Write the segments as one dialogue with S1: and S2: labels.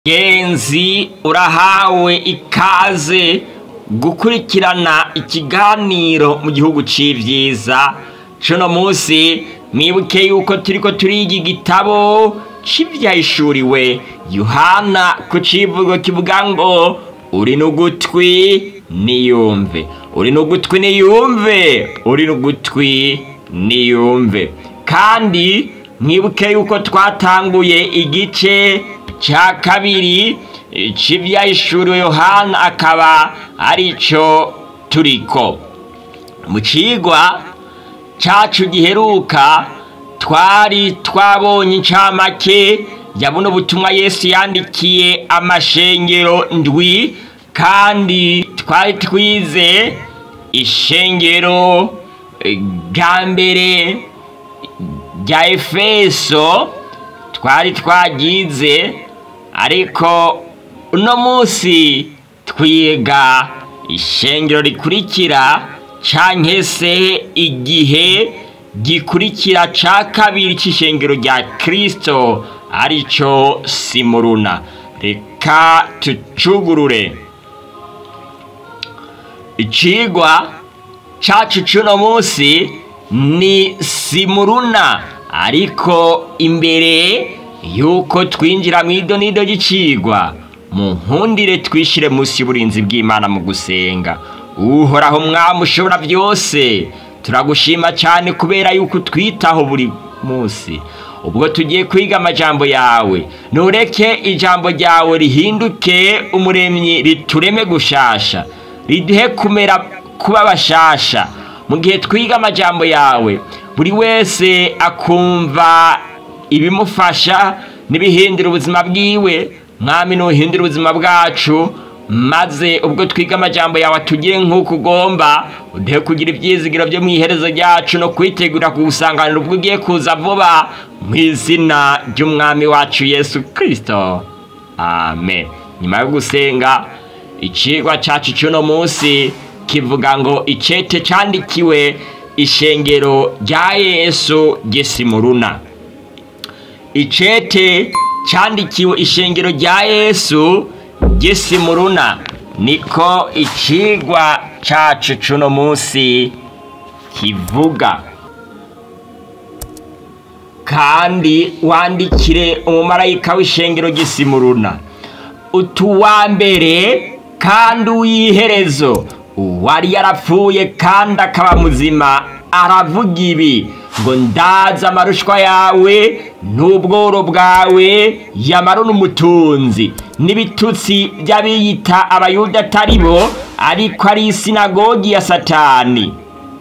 S1: genzi urahawe ikaze gukurikirana ikiganiro mu gihugu c'ivyiza cuno musi mwibuke yuko turiko turiga igitabo c'ivyahishuriwe yohana ku civugo kivuga ngo uri n'ugutwi niyumve uri n'ugutwi niyumve uri n'ugutwi niyumve kandi mwibuke yuko twatanguye igice ca kabiri c'ivyahishuriwe yohana akaba arico turiko mu cigwa cacu giheruka twari twabonye incamake ya buno butumwa yesu yandikiye amashengero ndwi kandi twari twize ishengero rya mbere rya efeso twari twagize ariko uno munsi twiga ishengero rikurikira canke se igihe gikurikira ca kabiri c'ishengero rya kristo arico simuruna reka tucugurure icigwa cacu c'uno munsi ni simuruna ariko imbere yuko twinjira mw'idonido ry'icigwa mu nkundire twishire munsi y'uburinzi bw'imana mu gusenga uhoraho mwami ushobora byose turagushima cyane kubera yuko utwitaho buri munsi ubwo tugiye kwiga amajambo yawe ntureke ijambo ryawe rihinduke umuremyi ritureme gushasha riduhe kumera kuba bashasha mu gihe twiga amajambo yawe buri wese akumva ibimufasha n'ibihindura ubuzima bwiwe mwami nuhindura ubuzima bwacu maze ubwo twiga amajambo yawe atugire nk'uko ugomba uduhe kugira ibyizigiro byo mu iherezo ryacu no kwitegura kugusanganira ubwo ugiye kuza vuba mu izina ry'umwami wacu yesu kirisito amen nyuma yo gusenga icigwa cacu c'uno munsi kivuga ngo icete candikiwe ishengero rya yesu gesimuruna icete candikiwe ishengero rya yesu gesimuruna niko icigwa cacu c'uno munsi kivuga kandi wandikire umumarayika w'ishengero gesimuruna utuwa mbere kandi uw'iherezo uwari yarapfuye kandi akaba muzima aravuga ibi ngo ndaza amarushwa yawe n'ubworo bwawe yamara n'umutunzi n'ibitutsi by'abiyita abayuda atari bo ariko ari isinagogi ya satani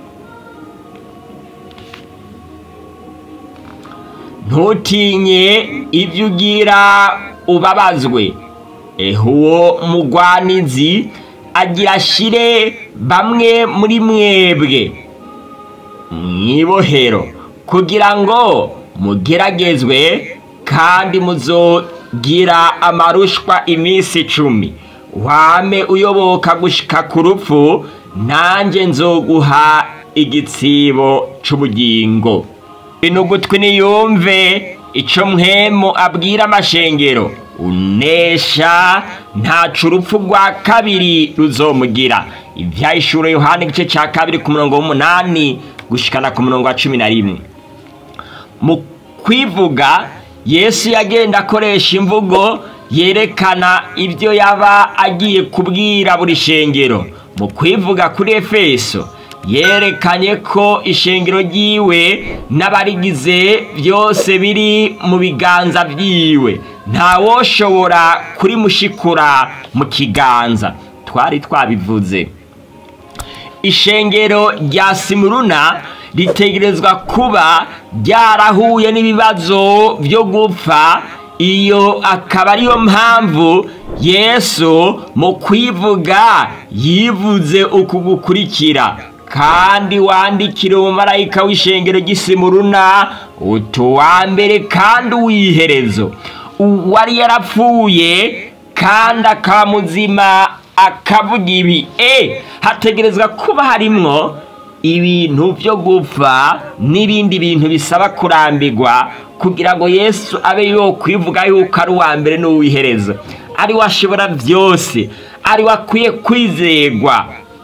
S1: ntutinye ibyo ugira ubabazwe uwo mugwanizi agira ashire bamwe muri mwebwe mwibohero kugira ngo mugeragezwe kandi muzogira amarushwa iminsi icumi wame uyoboka gushika ku rupfu nanjye nzoguha igitsibo c'ubugingo inugutwi niyumve ico mwemu abwira amashengero unesha ntacu urupfu rwa kabiri ruzomugira ivyahishuro yohana igice ca kabiri ku murongo w'umunani gushikana ku murongo wa cumi na rimwe mu kwivuga yesu yagenda akoresha imvugo yerekana ibyo yaba agiye kubwira buri shengero mu kwivuga kuri efeso yerekanye ko ishengero ryiwe n'abarigize byose biri mu biganza byiwe ntawoshobora kurimushikura mu kiganza twari twabivuze ishengero rya simuruna ritegerezwa kuba ryarahuye n'ibibazo byo gupfa iyo akaba ariyo mpamvu yesu mu kwivuga yivuze uku gukurikira kandi wandikire umumarayika w'ishengero ry'isimuruna utuwa mbere kandi uw'iherezo uwari yarapfuye kandi akaba muzima akavuga ibi e hategerezwa kuba harimwo ibintu byo gupfa n'ibindi bintu bisaba kurambirwa kugira ngo yesu abe yo kwivuga yuko ari uwa mbere n'uw'iherezo ari we ashobora byose ari we akwiye kwizerwa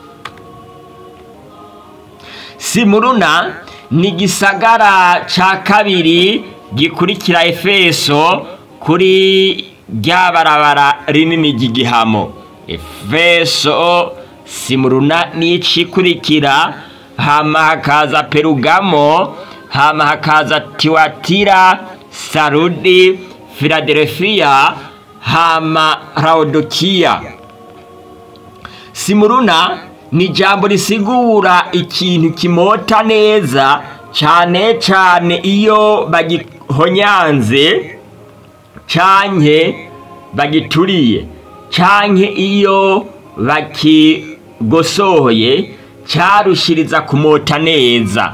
S1: simuruna ni igisagara cya kabiri gikurikira efeso kuri rya barabara rinini ry'igihamo efeso simuruna ni icikurikira hama hakaza perugamo hama hakaza tiwatira sarudi filadelfiya hama rawudokiya simuruna ni ijambo risigura ikintu kimota neza cyane cyane iyo bagihonyanze canke bagituriye canke iyo bakigosohoye cyarushiriza kumota neza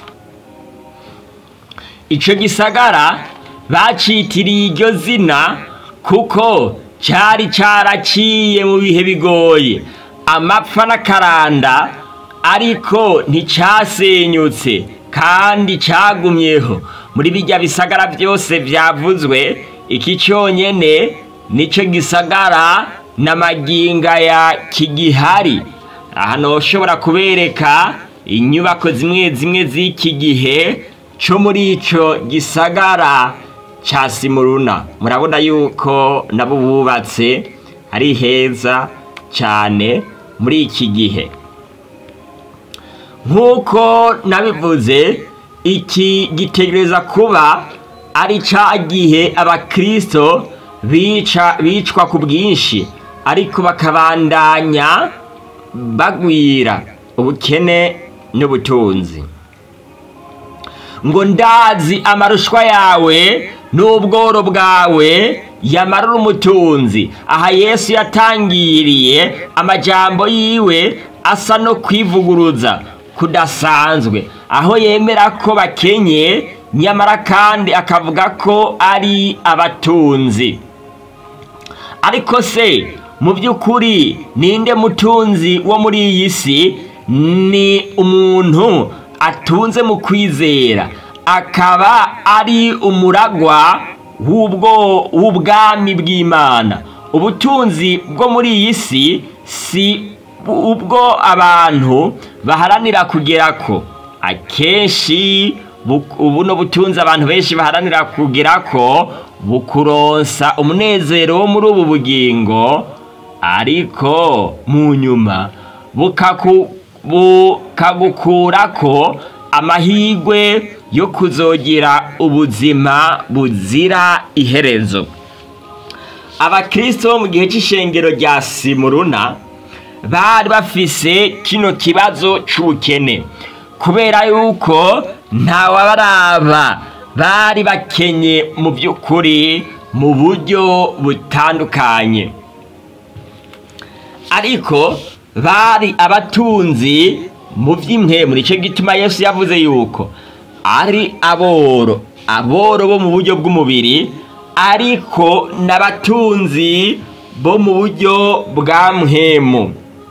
S1: icyo gisagara bacitiriye iryo zina kuko cyari cyaraciye mu bihe bigoye amapfa n'akaranda ariko nticyasenyutse kandi cyagumyeho muri bijya bisagara byose byavuzwe iki cyonyine nicyo gisagara n'amaginga ya kigihari ahantu ushobora kubereka inyubako zimwe zimwe z'iki gihe cyo muri icyo gisagara cya simuruna murabona yuko nabo bubatse ari heza cyane muri iki gihe nk'uko nabivuze iki gitegereza kuba ari cya gihe abakirisito bicwa ku bwinshi ariko bakabandanya bagwira ubukene n'ubutunzi ngo ndazi amarushwa yawe n'ubworo bwawe yamarura umutunzi aha yesu yatangiriye amajambo yiwe asa no kwivuguruza kudasanzwe aho yemera ko bakenye nyamara kandi akavuga ko ari abatunzi ariko se mu by'ukuri ninde mutunzi wo muri iyi si ni umuntu atunze mu kwizera akaba ari umuragwa w'ubwami bw'imana ubutunzi bwo muri iyi si si ubwo abantu baharanira kugera ko akenshi ubuno butunzi abantu benshi baharanira kugera ko bukuronsa umunezero wo muri ubu bugingo ariko mu nyuma bukagukura ko amahirwe yo kuzogira ubuzima buzira iherezo abakirisito bo mu gihe cy'ishengero rya simuruna bari bafise kino kibazo cy'ubukene kubera yuko ntawabaraba bari bakenye mu by'ukuri mu buryo butandukanye ariko bari abatunzi mu by'impemu nicyo gituma Yesu yavuze yuko ari aboro aboro bo mu buryo bw'umubiri ariko n'abatunzi bo mu buryo bwa mpemu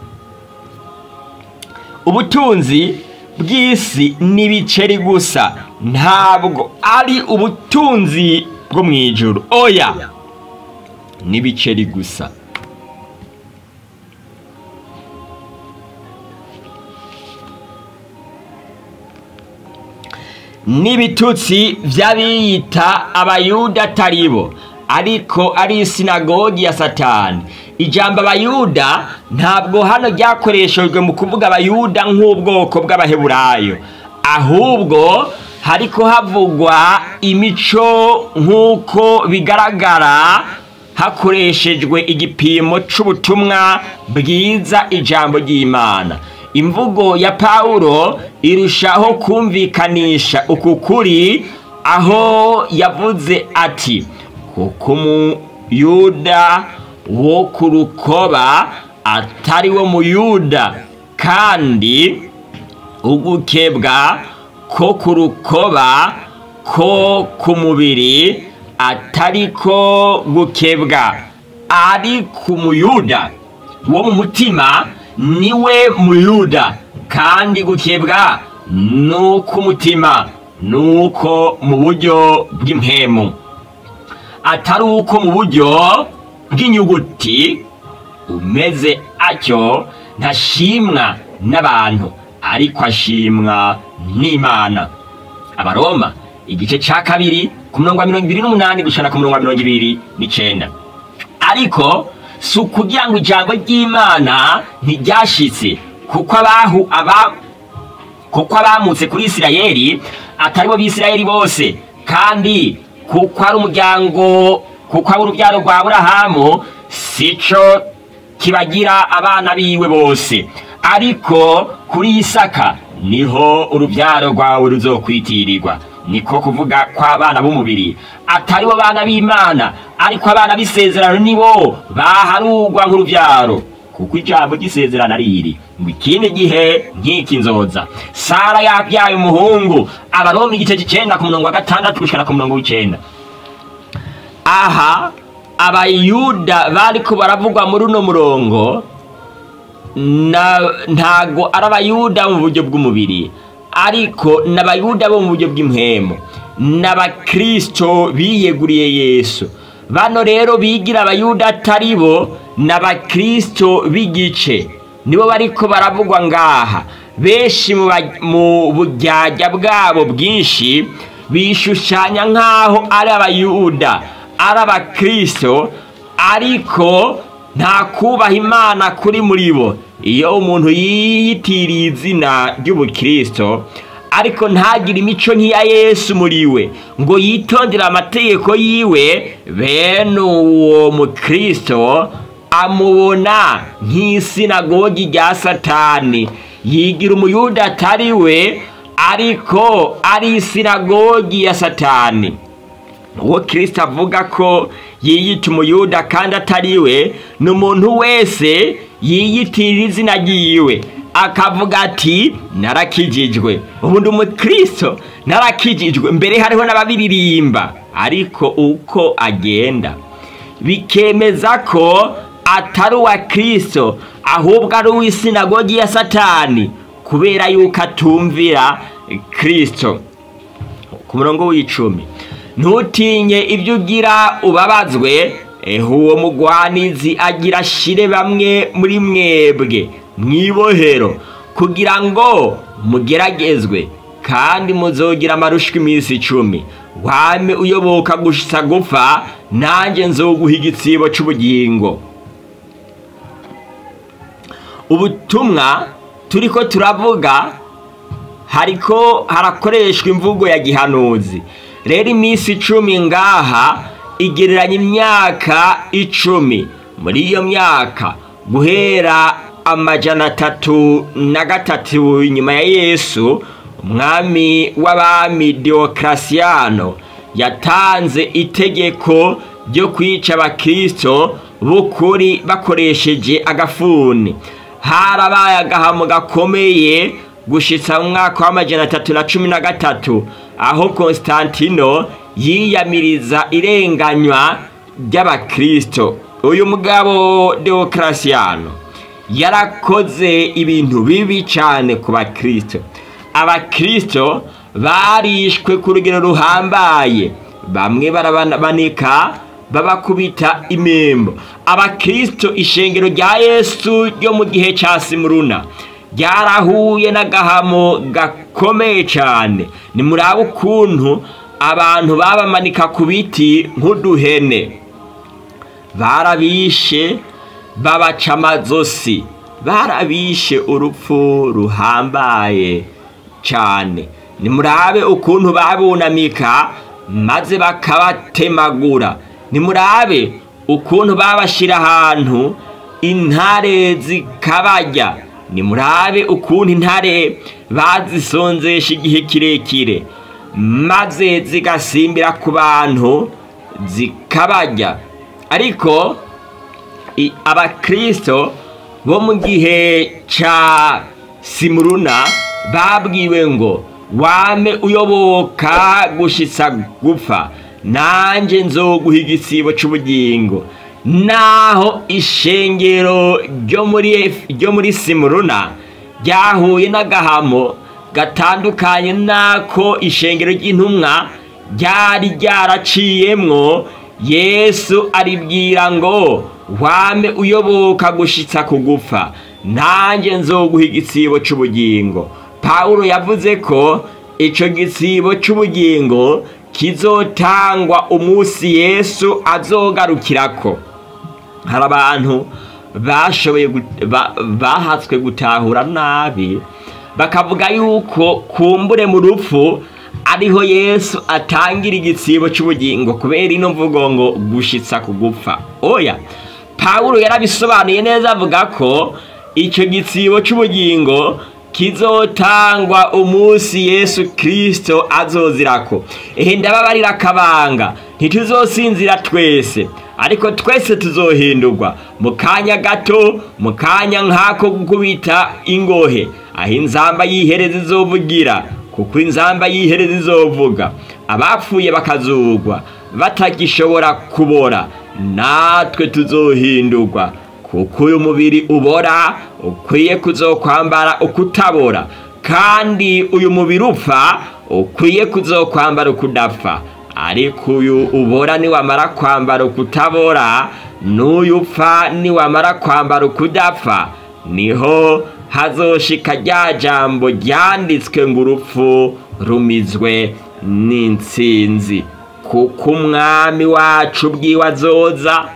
S1: ubutunzi bw'isi n'ibiceri gusa ntabwo ari ubutunzi bwo mu ijoro oya n'ibiceri gusa n'ibitutsi by'abiyita abayuda atari bo ariko ari isinagogi ya satani ijambo abayuda ntabwo hano ryakoreshejwe mu kuvuga abayuda nk'ubwoko bw'abaheburayo ahubwo hariko havugwa imico nk'uko bigaragara hakoreshejwe igipimo c'ubutumwa bwiza ijambo ry'imana imvugo ya pawulo irushaho kumvikanisha uku kuri aho yavuze ati kuko umuyuda wo ku rukoba atari wo muyuda kandi ugukebwa ko ku rukoba ko ku mubiri atari ko gukebwa ari ku muyuda wo mu mutima niwe muyuda kandi gukebwa ni uk'umutima ni uko mu buryo bw'impemu atari uko mu buryo bw'inyuguti umeze atyo ntashimwa n'abantu ariko ashimwa n'imana abaroma igice cya kabiri ku murongo wa mirongo ibiri n'umunani gushana ku murongo wa mirongo ibiri n'icenda ariko si ukugira ngo ijambo ry'imana ntiryashitse kuko abahu aba kuko abamutse kuri isirayeli atari bo bisirayeli bose kandi kuko ari umuryango kuko ari urubyaro rwa burahamu sico kibagira abana biwe bose ariko kuri isaka niho urubyaro rwawe ruzokwitirirwa niko kuvuga kw'abana b'umubiri atari bo bana b'imana ariko abana b'isezerano nibo baharugwa nk'urubyaro kuko ijambo ry'isezerano ari iri ngo ikindi gihe nk'iki nzoza sara yabyaye umuhungu abaroma igice cy'icenda ku murongo wa gatandatu gushikana ku murongo w'icenda aha abayuda bariko baravugwa muri uno murongo na- ntago ari abayuda mu buryo bw'umubiri ariko ni abayuda bo mu buryo bw'impemu ni abakristo biyeguriye yesu bano rero bigira abayuda atari bo ni abakristo b'igice nibo bariko baravugwa ngaha benshi mu ba- mu buryarya bwabo bwinshi bishushanya nk'aho ari abayuda ari abakristo ariko nta kubaha imana kuri muri bo iyo umuntu yiyitiriye izina ry'ubukristo ariko ntagire imico nk'iya yesu muri we ngo yitondere amategeko yiwe bene uwo mukristo amubona nk'isinagogi rya satani yigira umuyuda atari we ariko ari isinagogi ya satani uwo kirisita avuga ko yiyita umuyuda kandi atari we ni umuntu wese yiyitirira izina ryiwe akavuga ati narakijijwe ubu ndi umukristo narakijijwe mbere hariho n'ababiririmba ariko uko agenda bikemeza ko atari uwa kirisito ahubwo ari uw'isinagogi ya satani kubera yuko atumvira kirisito ku murongo w'icumi ntutinye ibyo ugira ubabazwe ehe uwo mugwanizi agira ashire bamwe muri mwebwe mwibohero kugira ngo mugeragezwe kandi muzogira amarushwa iminsi icumi wame uyoboka gusa gupfa nanjye nzoguha igitsibo cy'ubugingo ubutumwa turiko turavuga hariko harakoreshwa imvugo ya gihanuzi rero iminsi icumi ngaha igereranya imyaka icumi muri iyo myaka guhera amajana atatu na gatatu inyuma ya yesu umwami w'abami deokarasiyano yatanze itegeko ryo kwica abakristo b'ukuri bakoresheje agafuni harabaye agahamo gakomeye gushitsa mu mwaka w'amajana atatu na cumi na gatatu aho konstantino yiyamiriza irenganywa ry'abakristo uyu mugabo deokarasiyano yarakoze ibintu bibi cyane ku bakristo abakristo barishwe ku rugero ruhambaye bamwe barabanika babakubita imembo abakristo ishengero rya yesu ryo mu gihe cya simuruna ryarahuye n'agahamo gakomeye cyane nimuraba ukuntu abantu babamanika ku biti nk'uduhene barabishe babaca amazosi barabishe urupfu ruhambaye cyane nimurabe ukuntu babunamika maze bakabatemagura nimurabe ukuntu babashyira ahantu intare zikabarya nimurabe ukuntu intare bazisonzesha igihe kirekire maze zigasimbira ku bantu zikabarya ariko i- abakristo bo mu gihe ca simuruna babwiwe ngo wame uyoboka gushitsa gupfa nanje nzoguha igisibo c'ubugingo naho ishengero ryo muri Ef- ryo muri simuruna ryahuye n'agahamo gatandukanye n'ako ishengero ry'intumwa ryari ryaraciyemwo yesu aribwira ngo wame uyoboka gushitsa kugufa nanjye nzoguha igitsibo cy'ubugingo pawulo yavuze ko icyo gitsibo cy'ubugingo kizotangwa umunsi yesu azogarukirako hari abantu bashoboye bahatswe gutahura nabi bakavuga yuko kumbure mu rupfu ariho yesu atangira igitsibo cy'ubugingo kubera ino mvugo ngo gushitsa kugupfa oya pawulo yarabisobanuye neza avuga ko icyo gitsibo cy'ubugingo kizotangwa umunsi yesu kirisito azozirako ehe ndababarira akabanga ntituzosinzira twese ariko twese tuzohindurwa mu kanya gato mu kanya nk'ako gukubita ingohe aho inzamba y'ihereza izovugira kuko inzamba y'ihereza izovuga abapfuye bakazugwa batagishobora kubora natwe tuzohindurwa kuko uyu mubiri ubora ukwiye kuzokwambara ukutabora kandi uyu mubiri upfa ukwiye kuzokwambara ukudapfa ariko uyu ubora niwamara kwambara ukutabora n'uyu upfa niwamara kwambara ukudapfa niho hazoshika rya jambo ryanditswe ngo urupfu rumizwe n'insinzi kuko umwami wacu ubwiwe azoza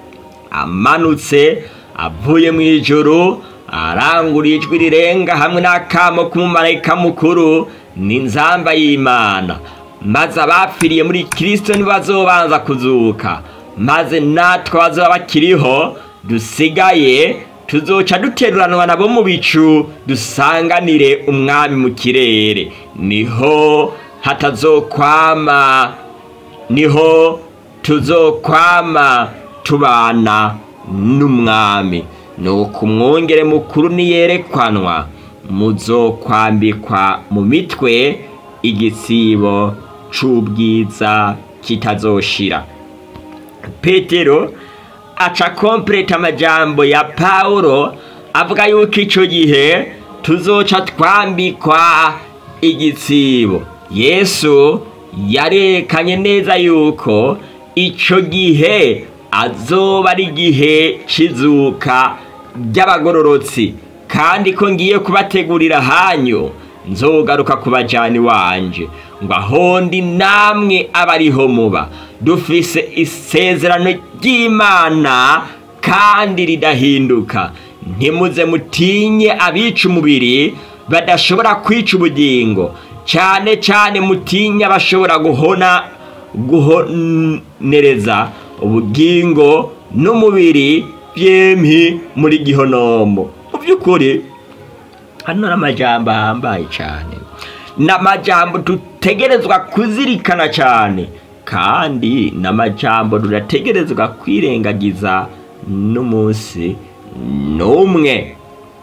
S1: amanutse avuye mu ijoro arangura ijwi rirenga hamwe n'akamo k'umumarayika mukuru n'inzamba y'imana maze abapfiriye muri kirisito ntibazobanza kuzuka maze natwe bazaba bakiriho dusigaye tuzoca duteruranwa nabo mu bicu dusanganire umwami mu kirere niho hatazokwama niho tuzokwama tubana n'umwami nuko umwongere mukuru niyerekwanwa muzokwambikwa mu mitwe igisibo c'ubwiza kitazoshira petero aca kompleta amajambo ya pawulo avuga yuko ico gihe tuzoca twambikwa igitsibo yesu yarekanye neza yuko ico gihe azoba ari igihe c'izuka ry'abagororotsi kandi ko ngiye kubategurira hanyu nzogaruka ku bajani wanje ngo ahondi namwe aba ariho muba dufise isezerano ry'imana kandi ridahinduka ntimuze mutinye abica umubiri badashobora kwica ubugingo cyane cyane mutinye abashobora guhona guhonereza ubugingo n'umubiri byempi muri gihonomo mu by'ukuri hano n'amajambo ahambaye cyane ni amajambo dutegerezwa kuzirikana cyane kandi ni amajambo tudategerezwa kwirengagiza n'umunsi n'umwe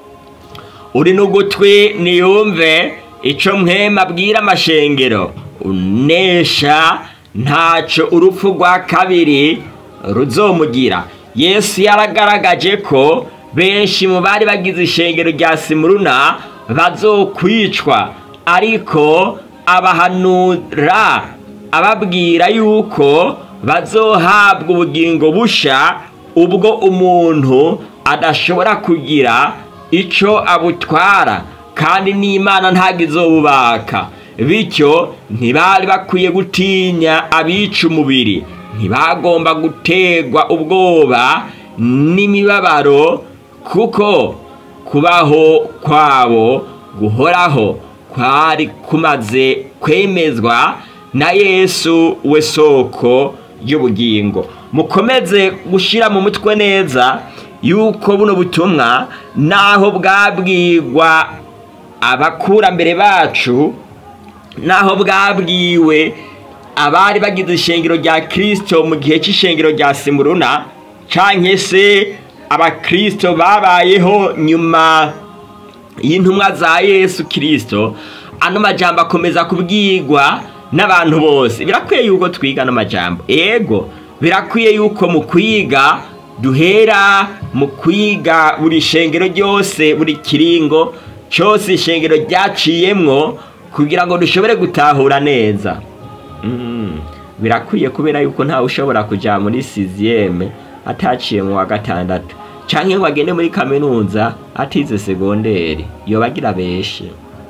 S1: uri n'ugutwi niyumve icyo mwema abwira amashengero unesha ntacyo urupfu rwa kabiri ruzomugira yesu yaragaragaje ko benshi mu bari bagize ishengero rya simuruna bazokwicwa ariko abahanura ababwira yuko bazohabwa ubugingo busha ubwo umuntu adashobora kugira icyo abutwara kandi n'imana ntabwo izobubaka bityo ntibari bakwiye gutinya abica umubiri ntibagomba gutegwa ubwoba n'imibabaro kuko kubaho kwabo guhoraho kwari kumaze kwemezwa na yesu we soko y'ubugingo mukomeze gushyira mu mutwe neza yuko buno butumwa naho bwabwirwa abakurambere bacu naho bwabwiwe abari bagize ishengero rya kirisito mu gihe cy'ishengero rya simuruna cyangwa se abakirisito babayeho nyuma y'intumwa za yesu kirisito ano majambo akomeza kubwirwa n'abantu bose birakwiye yuko twiga ano majambo ego birakwiye yuko mu kwiga duhera mu kwiga buri shengero ryose buri kiringo cyose ishengero ryaciyemwo kugira ngo dushobore gutahura neza Mm, birakwiye kubera yuko ntawe ushobora kuja muri siziyeme ataciye mu wa gatandatu canke ngo agende muri kaminuza atize segonderi yoba agira beshe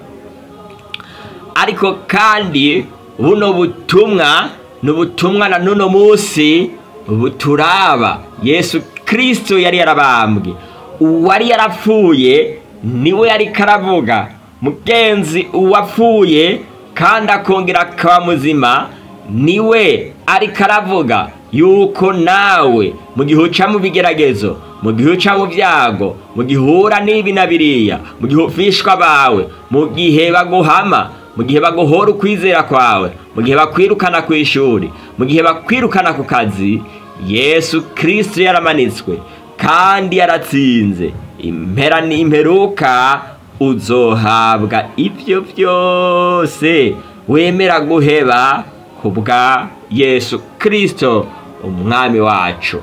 S1: ariko kandi buno butumwa ni ubutumwa na nuno munsi buturaba yesu kristo yari yarabambwe uwari yarapfuye niwe yari karavuga mugenzi uwapfuye kandi akongera akaba muzima niwe ariko aravuga yuko nawe mu gihe uca mu bigeragezo mu gihe uca mu byago mu gihe uhura n'ibi na biriya mu gihe ufishwa bawe mu gihe baguhama mu gihe baguhora ukwizera kwawe mu gihe bakwirukana ku ishuri mu gihe bakwirukana ku kazi yesu kirisito yaramanitswe kandi yaratsinze impera n'imperuka uzohabwa ibyo byose wemera guheba ku bwa yesu kirisito umwami wacu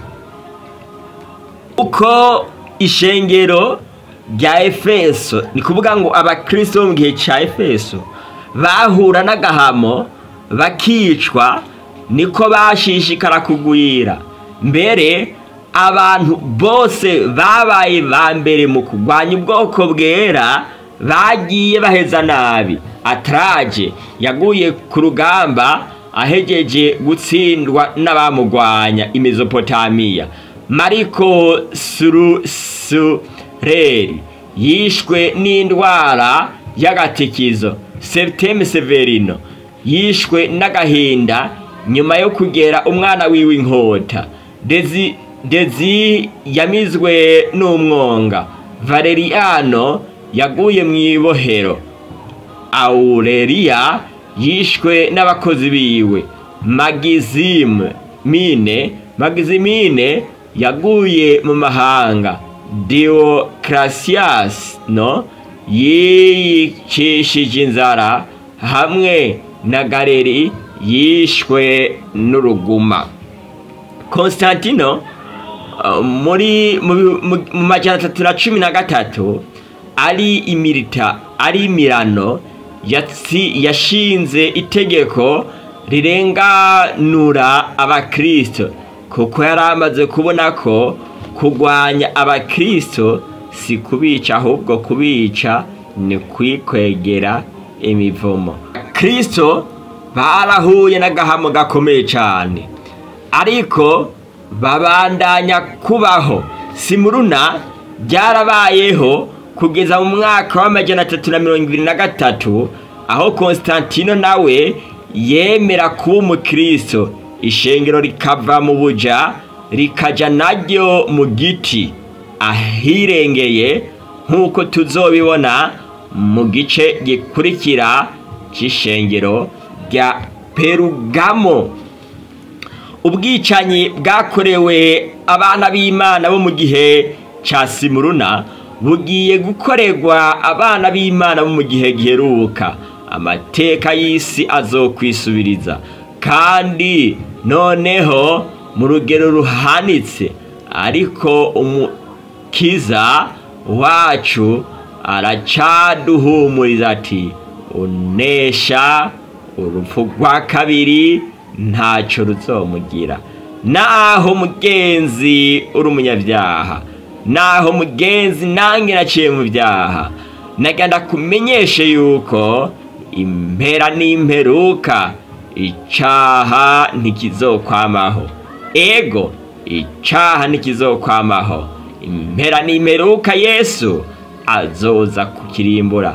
S1: uko ishengero rya efeso ni kuvuga ngo abakirisito bo mu gihe cya efeso bahura n'agahamo bakicwa niko bashishikara kugwira mbere abantu bose babaye ba mbere mu kurwanya ubwoko bwera bagiye baheza nabi ataraje yaguye ku rugamba ahegeje gutsindwa n'abamugwanya imezopotamiya mariko surusureri yishwe n'indwara y'agatikizo septeme severino yishwe n'agahinda nyuma yo kugera umwana wiwe inkota dezi dezi yamizwe n'umwonga valeriano yaguye mu ibohero aureliya yishwe n'abakozi biwe magizime mine magizimine yaguye mu mahanga deocratias no yiyicishije inzara hamwe na galeri yishwe n'uruguma constantino muri mu majana atatu na cumi na gatatu ari imirita ari imirano yashinze itegeko rirenganura abakristo kuko yari amaze kubona ko kurwanya abakristo si kubica ahubwo kubica ni kwikwegera imivumo kristo barahuye n'agahamo gakomeye cyane ariko babandanya kubaho simuruna byarabayeho kugeza mu mwaka w'amajana atatu na mirongo ibiri na gatatu aho constantino nawe yemera kuba umukristo ishengero rikava mu buja rikajya naryo mu giti ahirengeye nk'uko tuzobibona mu gice gikurikira cy'ishengero rya perugamo ubwicanyi bwakorewe abana b'imana bo mu gihe cya simuruna bugiye gukorerwa abana b'imana bo mu gihe giheruka amateka y'isi azokwisubiriza kandi noneho mu rugero ruhanitse ariko umukiza wacu aracaduhumuriza ati unesha urupfu rwa kabiri ntacyo ruzomugira naho mugenzi uri umunyabyaha naho mugenzi nange naciye mu byaha nagenda kumenyeshe yuko impera n'imperuka icaha ntikizokwamaho ego icaha ntikizokwamaho impera n'imperuka yesu azoza kukirimbura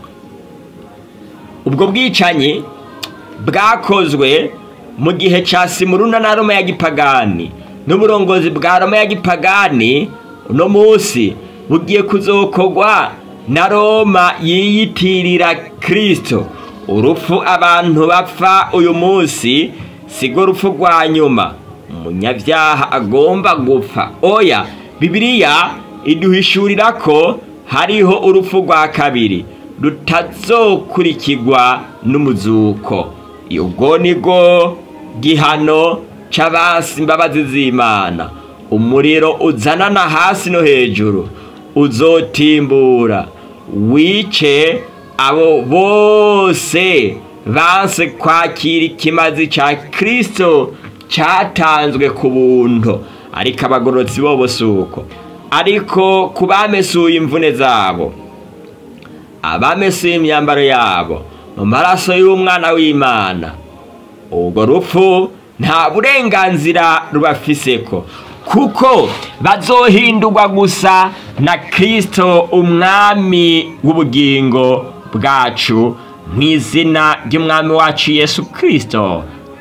S1: ubwo bwicanyi bwakozwe mu gihe cya simuruna na roma ya gipagani n'uburongozi bwa roma ya gipagani uno munsi bugiye kuzokorwa na roma yiyitirira kirisito urupfu abantu bapfa uyu munsi sigo urupfu rwa nyuma umunyabyaha agomba gupfa oya bibiliya iduhishurira ko hariho urupfu rwa kabiri rutazokurikirwa n'umuzuko ubwo ni bwo gihano c'abasi imbabazi z'imana umuriro uzanana hasi no hejuru uzotimbura wice abo bose banse kwakira ikimazi cya kirisito cyatanzwe ku buntu ariko abagororotsi bo si uko ariko ku bamesuye imvune zabo abamesuye imyambaro yabo mu maraso y'umwana w'imana ubwo rupfu nta burenganzira rubafise ko kuko bazohindurwa gusa na kirisito umwami w'ubugingo bwacu mu izina ry'umwami wacu yesu kirisito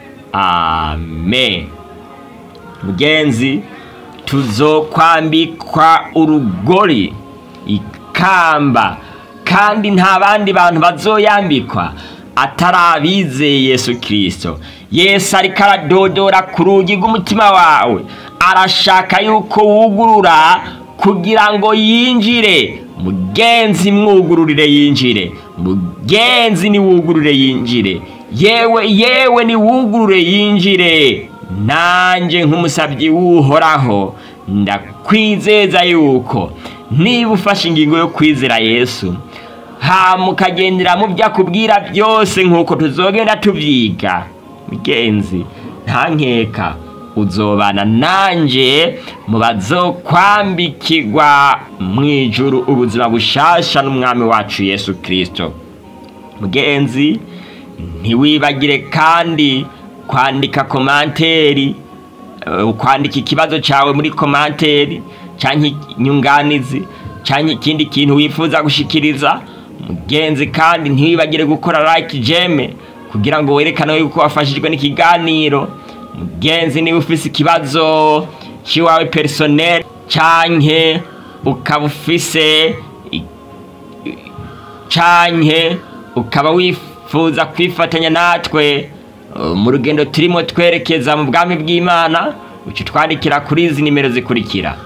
S1: amen mugenzi tuzokwambikwa urugori ikamba kandi nta bandi bantu bazoyambikwa atari abizeye yesu kirisito yesu ariko aradodora ku rugi rw'umutima wawe arashaka yuko wugurura kugira ngo yinjire mugenzi mwugururire yinjire mugenzi niwugurure yinjire yewe yewe niwugurure yinjire nanjye nk'umusabyi w'uhoraho ndakwizeza yuko niba ufashe ingingo yo kwizera yesu hama ukagendera mu byo akubwira byose nk'uko tuzogenda tubyiga mugenzi nta nkeka uzobana nanjye mu bazokwambikirwa mu ijuru ubuzima bushasha n'umwami wacu yesu kirisito mugenzi ntiwibagire kandi kwandika komanteri kwandika ikibazo cyawe muri komanteri cyangwa inyunganizi cyangwa ikindi kintu wifuza gushyikiriza mugenzi kandi ntiwibagire gukora like jeme kugira ngo werekane yuko wafashijwe n'ikiganiro mugenzi niba ufise ikibazo cy'iwawe personel canke ukaba ufise canke ukaba wifuza kwifatanya natwe mu rugendo turimo twerekeza mu bwami bw'imana uca twandikira kuri izi nimero zikurikira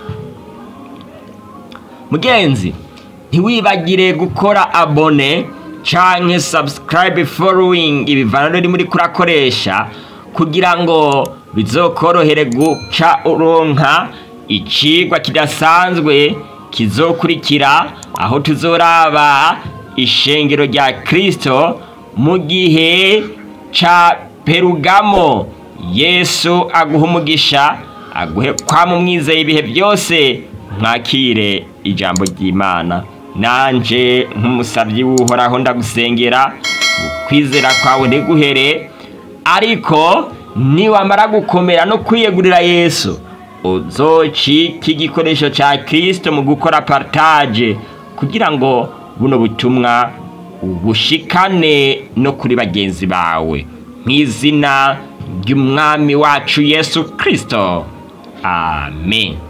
S1: mugenzi ntiwibagire gukora abone canke subscribe following ibivana ruri muri kurakoresha kugira ngo bizokorohere guca uronka icigwa kidasanzwe kizokurikira aho tuzoraba ishengero rya kirisito mu gihe ca perugamo yesu aguha umugisha aguhe kwama umwizeye ibihe byose mwakire ijambo ry'imana nanje nk'umusabyi w'uhoraho ndagusengera ukwizera kwawe ntiguhere ariko niwamara gukomera no kwiyegurira yesu uzocika igikoresho cya kirisito mu gukora partage kugira ngo buno butumwa ubushikane no kuri bagenzi bawe mu izina ry'umwami wacu yesu kirisito amen